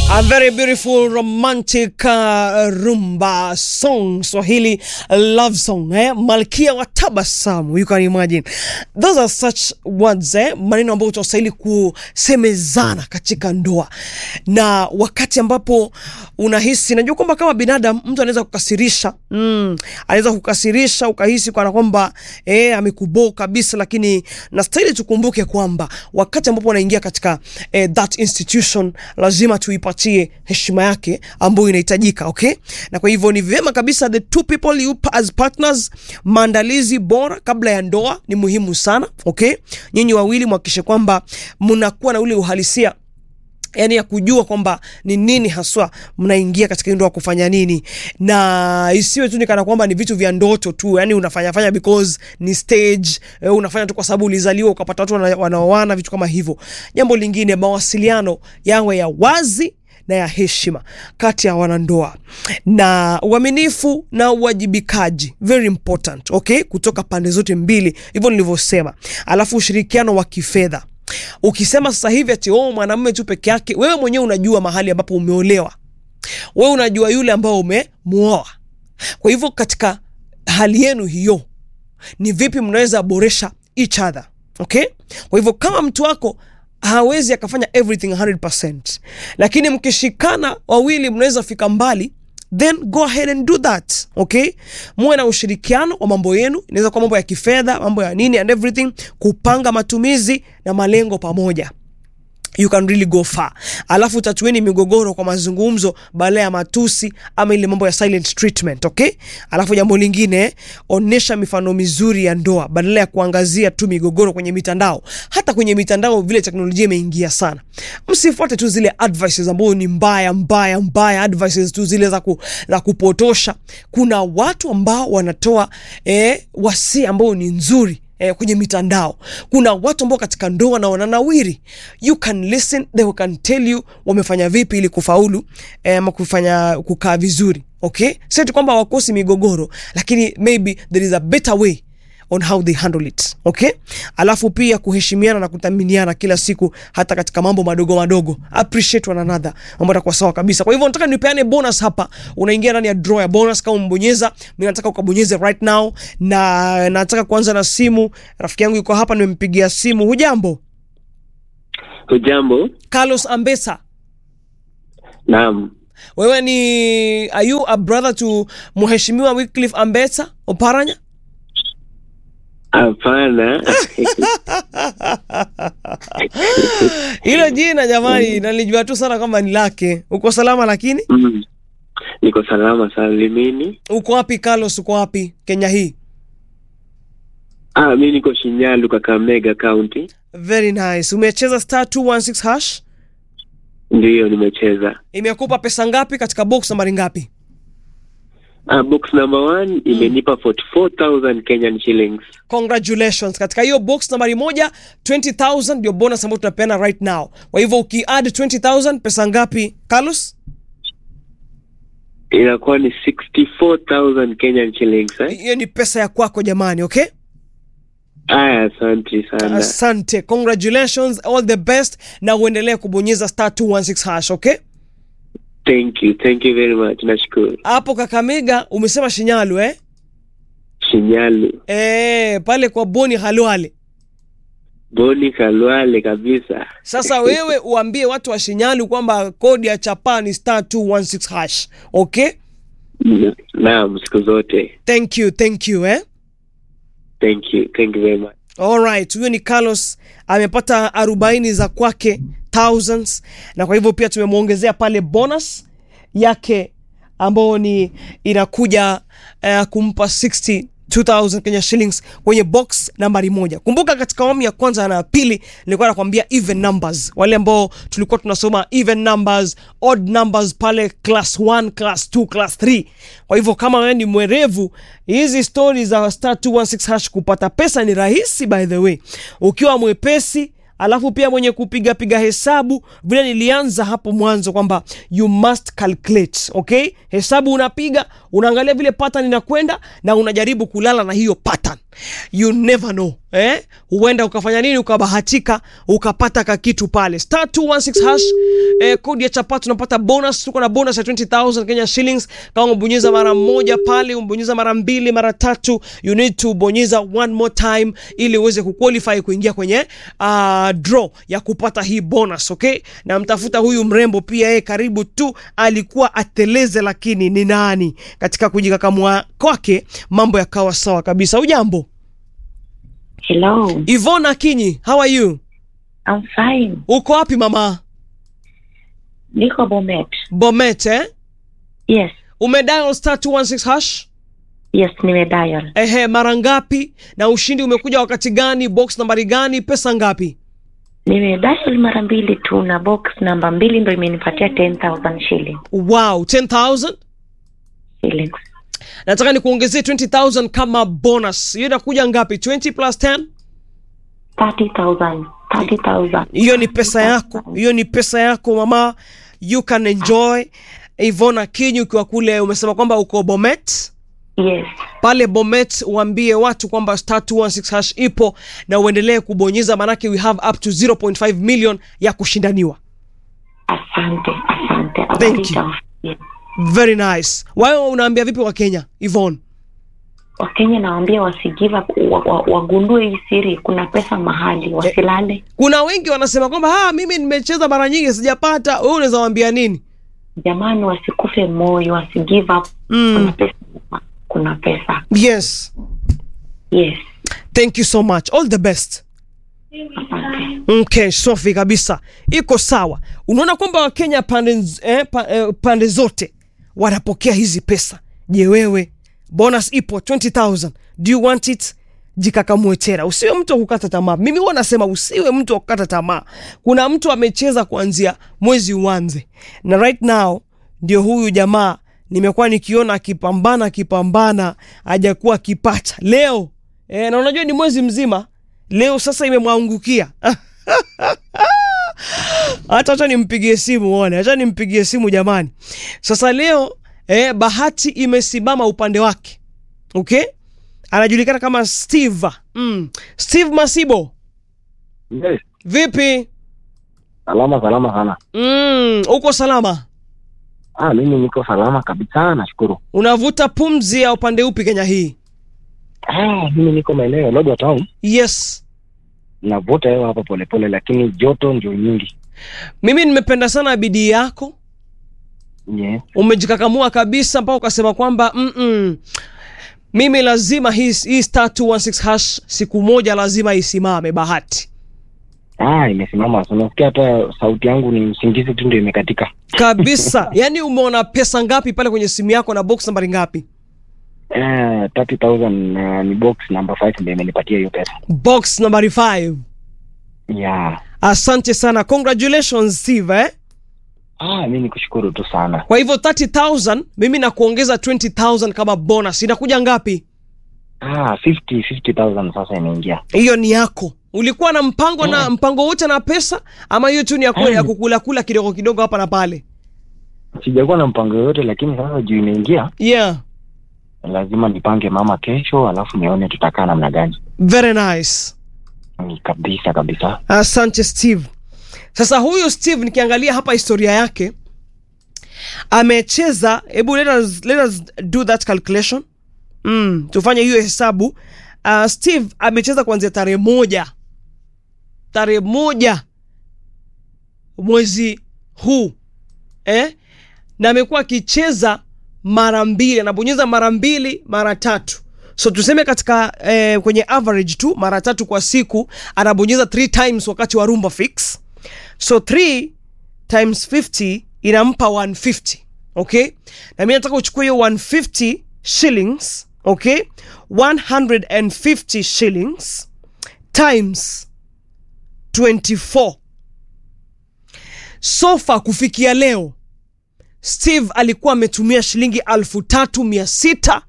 A very beautiful romantic uh, rumba song Swahili love song eh? Malkia wa tabasamu, you can imagine those are such words eh? Maneno ambayo tunastahili kusemezana katika ndoa, na wakati ambapo unahisi, najua kwamba kama binadamu mtu anaweza kukasirisha mm, anaweza kukasirisha ukahisi kana kwamba eh, amekuboo kabisa, lakini nastahili tukumbuke kwamba wakati ambapo unaingia katika eh, that institution lazima tuipatie heshima yake ambayo inahitajika, okay? Na kwa hivyo ni vyema kabisa the two people you as partners, maandalizi bora kabla ya ndoa ni muhimu sana, okay? Nyinyi wawili mhakikishe kwamba mnakuwa na ule uhalisia yani ya kujua kwamba ni nini haswa mnaingia katika ndoa kufanya nini, na isiwe tu ni kana kwamba ni vitu vya ndoto tu, yani unafanya fanya because ni stage, eh, unafanya tu kwa sababu ulizaliwa ukapata watu wana- wanaoana, vitu kama hivyo. Jambo lingine, mawasiliano yawe ya wazi na ya heshima kati ya wanandoa na uaminifu na uwajibikaji, very important, okay, kutoka pande zote mbili, hivyo nilivyosema. Alafu ushirikiano wa kifedha Ukisema sasa hivi ati oh, mwanamume tu peke yake, wewe mwenyewe unajua mahali ambapo umeolewa, wewe unajua yule ambao umemuoa. Kwa hivyo katika hali yenu hiyo, ni vipi mnaweza boresha each other, okay? Kwa hivyo kama mtu wako hawezi akafanya everything 100%, lakini mkishikana wawili mnaweza fika mbali then go ahead and do that okay. Muwe na ushirikiano wa mambo yenu, inaweza kuwa mambo ya kifedha, mambo ya nini and everything, kupanga matumizi na malengo pamoja you can really go far. Alafu tatueni migogoro kwa mazungumzo badala ya matusi ama ile mambo ya silent treatment, okay? Alafu jambo lingine, onesha mifano mizuri ya ndoa badala ya kuangazia tu migogoro kwenye mitandao. Hata kwenye mitandao vile teknolojia imeingia sana, msifuate tu zile advices ambazo ni mbaya mbaya mbaya, advices tu zile za, ku, za kupotosha. Kuna watu ambao wanatoa eh, wasia ambao ni nzuri eh, kwenye mitandao. Kuna watu ambao katika ndoa na wananawiri, you can listen, they can tell you wamefanya vipi ili kufaulu eh, ama kufanya kukaa vizuri okay. Sio tu kwamba wakosi migogoro, lakini maybe there is a better way on how they handle it okay. Alafu pia kuheshimiana na kuthaminiana kila siku, hata katika mambo madogo madogo, appreciate one another, mambo yatakuwa sawa kabisa. Kwa hivyo nataka nipeane bonus hapa, unaingia ndani ya draw ya bonus. Kama umbonyeza, mimi nataka ukabonyeze right now, na nataka kuanza na simu. Rafiki yangu yuko hapa, nimempigia simu. Hujambo? Hujambo? Carlos Ambesa, Naam. wewe ni are you a brother to mheshimiwa Wycliffe Ambesa Oparanya? Hapana. Hilo jina jamani, nalijua tu sana kwamba ni lake. Uko salama lakini? Mm. Niko salama salimini. Uko wapi Carlos? Uko wapi Kenya hii? Ah, mi niko Shinyalu, Kakamega County. Very nice. Umecheza star 216 hash, Ndiyo nimecheza. imekupa pesa ngapi katika box nambari ngapi? Ah, box number one imenipa 44,000 Kenyan shillings. Congratulations. Katika hiyo box nambari moja 20000 ndio bonus ambayo tunapeana right now. Kwa hivyo ukiadd 20000 pesa ngapi Carlos? Inakuwa ni 64,000 Kenyan shillings eh? Hiyo ni pesa ya kwako jamani, okay? Aya, asante sana. Asante. Congratulations, all the best na uendelee kubonyeza star 216 hash, okay? Thank you. Thank you very much. Nashukuru. Hapo Kakamega umesema Shinyalu eh? Shinyalu. Eh, pale kwa Boni Halwale. Boni Kalwale kabisa. Sasa wewe uambie watu wa Shinyalu kwamba kodi ya chapa ni star 216 hash. Okay? Naam, siku zote. Thank you, thank you eh? Thank you. Thank you very much. Alright, huyo ni Carlos amepata arobaini za kwake thousands, na kwa hivyo pia tumemwongezea pale bonus yake ambayo ni inakuja uh, kumpa 62000 Kenya shillings kwenye box nambari moja. Kumbuka katika awamu ya kwanza na ya pili nilikuwa nakwambia even numbers, wale ambao tulikuwa tunasoma even numbers, odd numbers pale class 1, class 2, class 3. Kwa hivyo kama wewe ni mwerevu, hizi stori za star 216 hash kupata pesa ni rahisi by the way, ukiwa mwepesi alafu pia mwenye kupiga piga hesabu vile nilianza hapo mwanzo kwamba you must calculate okay hesabu unapiga unaangalia vile pattern inakwenda na unajaribu kulala na hiyo pattern you never know eh? huenda ukafanya nini ukabahatika ukapata kakitu pale star 216 hash eh, kodi ya chapati unapata bonus tuko na bonus ya 20000 Kenya shillings kama umebonyeza mara moja pale umebonyeza mara mbili mara tatu you need to bonyeza one more time ili uweze kuqualify kuingia kwenye uh, draw ya kupata hii bonus okay na mtafuta huyu mrembo pia yeye karibu tu alikuwa ateleze lakini ni nani katika kujikakamua kwake mambo yakawa sawa kabisa ujambo Hello, Ivona Kinyi, how are you? I'm fine. Uko wapi mama? Niko Bomet. Bomet eh? Yes, Umedial star 216 hash? yes, nimedial. Ehe, mara ngapi? Na ushindi umekuja wakati gani? Box nambari gani? Pesa ngapi? Nimedial mara mbili tu na box namba mbili ndo imenipatia 10,000 shilling. Wow, 10,000? Shillings. Nataka nikuongezee 20,000 kama bonus. Hiyo inakuja ngapi? 20 plus 10? 30,000. 30,000. Hiyo ni pesa yako. Hiyo ni pesa yako mama. You can enjoy. Ivona Kinyi ukiwa kule umesema kwamba uko Bomet. Yes. pale Bomet uambie watu kwamba star 216 hash ipo na uendelee kubonyeza, manake we have up to 0.5 million ya kushindaniwa. Asante, asante. Thank you. Yes. Very nice. Wewe unaambia vipi wa Kenya Yvonne? Wakenya nawaambia wasigive up, wa, wa, wagundue hii siri. Kuna pesa mahali, wasilale. Kuna wengi wanasema kwamba ah, mimi nimecheza mara nyingi sijapata. Wewe unaweza waambia nini? Jamani, wasikufe moyo, wasigive up. Kuna Mm. pesa, kuna pesa. Yes. Yes. Thank you so much. All the best. Asante. Okay, safi kabisa, iko sawa. Unaona kwamba Wakenya pande, nz- eh, pa, eh, pande zote wanapokea hizi pesa. Je, wewe bonus ipo 20000 do you want it? Jikakamue tena, usiwe mtu wa kukata tamaa. Mimi huwa nasema usiwe mtu wa kukata tamaa. Kuna mtu amecheza kuanzia mwezi uanze, na right now ndio huyu jamaa nimekuwa nikiona akipambana akipambana, hajakuwa akipata leo eh, na unajua ni mwezi mzima leo sasa imemwangukia hata acha nimpigie simu uone, acha nimpigie simu jamani. Sasa leo eh, bahati imesimama upande wake, okay, anajulikana kama Steve mm. Steve Masibo, Yes, vipi? salama salama sana. Mm, uko salama? Ah, mimi niko salama kabisa, nashukuru. Unavuta pumzi ya upande upi Kenya hii? Ah, mimi niko maeneo ya Lodwar Town, Yes, navuta hewa hapa polepole, lakini joto ndio nyingi. mimi nimependa sana bidii yako, Yes. umejikakamua kabisa mpaka ukasema kwamba mm -mm, mimi lazima hii, hii star 216 hash siku moja lazima isimame bahati Ah, imesimama. So, Unasikia hata sauti yangu ni usingizi tu ndio imekatika. kabisa yaani umeona pesa ngapi pale kwenye simu yako na box nambari ngapi Eh, 30000 na ni box number 5 ndio imenipatia hiyo pesa. box nambari 5 Yeah. asante sana congratulations steve eh? Ah, mimi nikushukuru tu sana. kwa hivyo 30000 mimi nakuongeza 20000 kama bonus inakuja ngapi Ah, 50 50000 sasa imeingia. hiyo ni yako ulikuwa na mpango na Yeah. mpango wote na pesa ama hiyo tu ni ya ku- Mm. ya kukula kula kidogo kidogo hapa na pale Sijakuwa na mpango yoyote, lakini sasa juu imeingia, yeah lazima nipange mama kesho, alafu nione tutakaa namna gani. very nice Ni kabisa kabisa. asante steve sasa huyu steve nikiangalia hapa historia yake amecheza hebu let us, let us do that calculation mm, tufanye hiyo hesabu uh, steve amecheza kuanzia tarehe moja tarehe moja mwezi huu eh? na amekuwa akicheza mara mbili anabonyeza mara mbili mara tatu so tuseme katika eh, kwenye average tu mara tatu kwa siku anabonyeza three times wakati wa rumba fix so 3 times 50 inampa 150 okay na mi nataka uchukue hiyo 150 shillings okay 150 shillings times 24 sofa kufikia leo steve alikuwa ametumia shilingi alfu tatu mia sita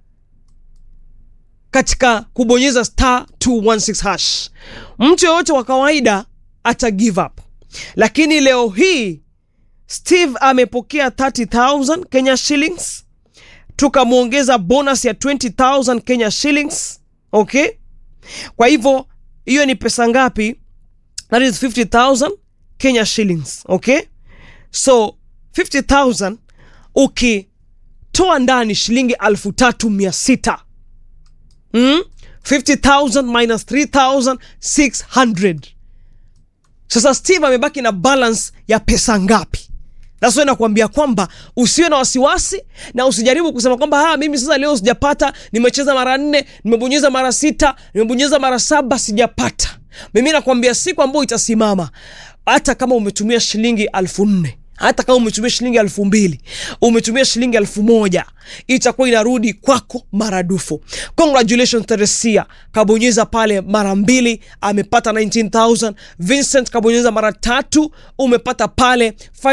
katika kubonyeza star 216 hash mtu yoyote wa kawaida ata give up lakini leo hii steve amepokea 30000 kenya shillings tukamwongeza bonus ya 20000 kenya shillings okay kwa hivyo hiyo ni pesa ngapi that is 50000 kenya shillings okay so 50000 ukitoa ndani shilingi alfu tatu mia sita mm? 50000 minus 3600 sasa steve amebaki na balance ya pesa ngapi nasio nakuambia kwamba usiwe na wasiwasi na usijaribu kusema kwamba "Ah, mimi sasa leo sijapata nimecheza mara nne nimebonyeza mara sita nimebonyeza mara saba sijapata mimi nakwambia siku ambayo itasimama hata kama umetumia shilingi alfu nne hata kama umetumia shilingi elfu mbili umetumia shilingi elfu moja itakuwa inarudi kwako maradufu congratulations teresia kabonyeza pale mara mbili amepata 19000 vincent kabonyeza mara tatu umepata pale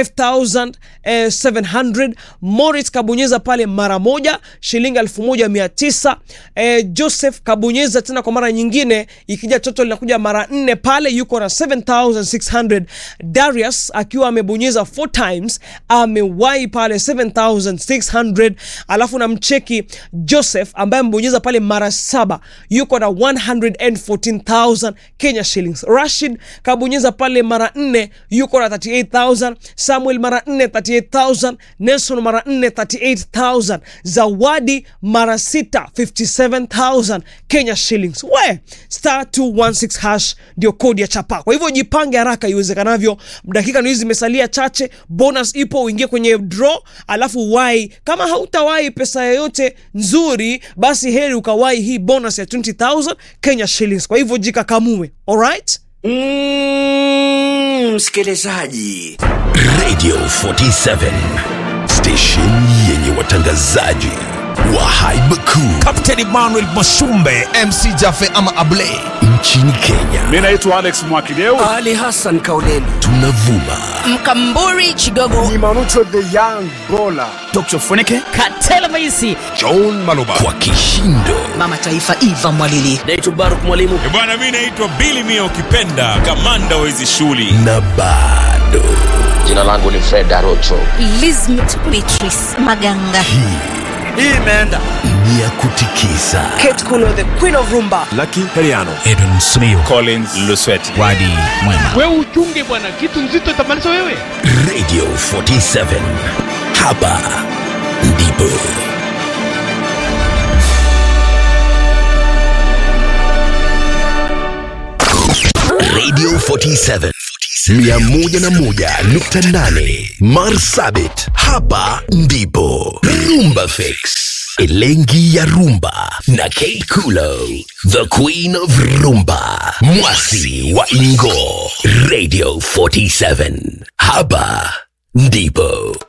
5700 morit kabonyeza pale mara moja shilingi 1900 eh, joseph kabonyeza tena kwa mara nyingine ikija toto linakuja mara nne pale yuko na 7600 darius akiwa amebonyeza 4 times amewahi pale 7600 alafu na mcheki joseph ambaye amebonyeza pale mara saba yuko na 114000 kenya shillings rashid kabonyeza pale mara nne yuko na 38000 samuel mara nne 38000 nelson mara nne 38000 zawadi mara sita 57000 kenya shillings we star 216 hash ndio kodi ya chapa kwa hivyo jipange haraka iwezekanavyo dakika ni hizi zimesalia chache bonus ipo uingie kwenye draw alafu wai kama hautawahi pesa yoyote nzuri basi heri ukawahi hii bonus ya 20000 kenya shillings kwa hivyo jikakamue alright Mm, msikilizaji Radio 47 station yenye watangazaji wa haiba kuu Captain Emmanuel Mashumbe MC Jaffe ama Ablay nchini Kenya. mi naitwa alex mwakideu ali hassan kauleni Tunavuma mkamburi chigogo Dr. Funike katela maisi John Maloba kwa kishindo mama taifa iva mwalili naitwa baruk mwalimu bwana mi naitwa bili mia ukipenda kamanda wa hizi shughuli na bado jina langu ni fred arocho Lizmet Beatrice Maganga hii imeenda ni ya kutikisa kate kuno the queen of rumba Edwin Smio collins lusweti Wadi Mwema Radio 47 hapa ndipo Radio 47 101.8 Marsabit, hapa ndipo Rumba Fix, Elengi ya Rumba na Kate Kulo, the Queen of Rumba, Mwasi wa Ingo, Radio 47 hapa ndipo